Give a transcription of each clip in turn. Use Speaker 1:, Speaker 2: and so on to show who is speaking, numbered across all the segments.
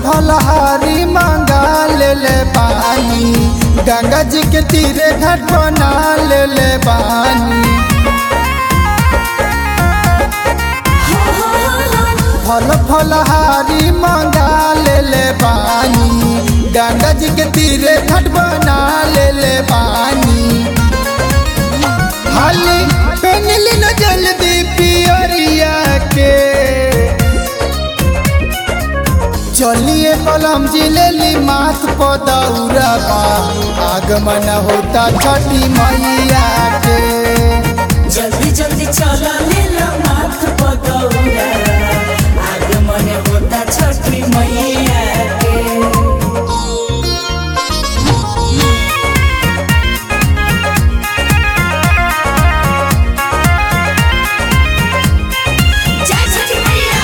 Speaker 1: फलहारी मंगा ले ले पानी गंगा जी के तीरे घाट बना ले ले पानी फल फलहारी मंगा ले ले पानी गंगा जी के तीरे घाट बना ले ले पानी हाली पहनली न जल्दी पियरिया के चलिए कलम जिलेली माथ पदौरा बा आगमन होता छठी मैया के
Speaker 2: जल्दी जल्दी चला लेला माथ पगौरा आगमन होता छठी मैया के जय छठी मैया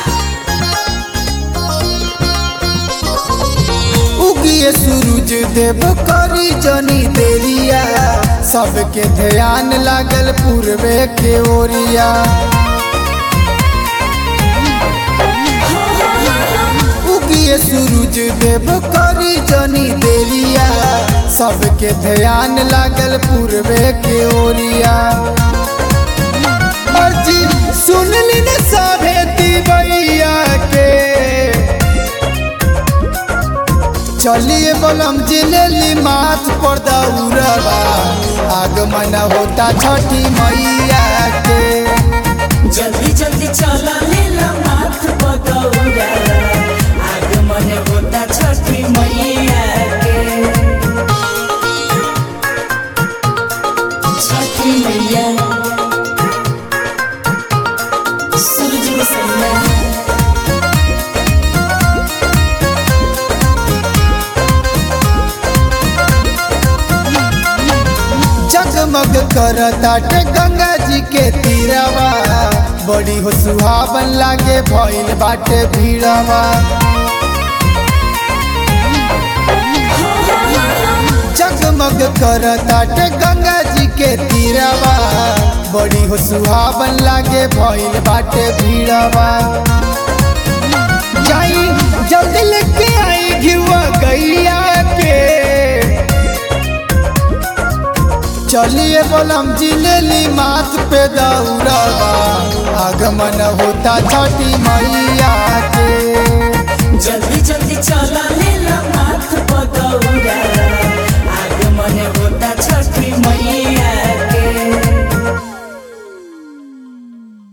Speaker 1: उगिए सूरज देव करी जनी देरिया सबके ध्यान लागल पूर्वे के ओरिया उगिए सूरज देव करी जनी देरिया सबके ध्यान लागल पूर्वे के ओरिया अर्जी सुन ली न सभे दिवैया के चलिए बलम जिलेली माथ पर दौड़बा आगमन होता छठी मैया के
Speaker 2: जल्दी जल्दी चला लेला माथ पगौरा आगमन होता छठी मैया के छठी मैया सूरज को सैया
Speaker 1: जगमग करताटे गंगा जी के तीरवा बड़ी हो सुहावन लागे भइल बाटे भीड़वा जगमग करताटे गंगा जी के तीरवा बड़ी हो सुहावन लागे भइल बाटे भीड़वा जाई जल्दी लेके आई घिवा गैया के चलिए बलम जिलेली माथ पे दौड़बा आगमन होता छठी मैया के
Speaker 2: जल्दी जल्दी चला लेला माथ पगौरा आगमन होता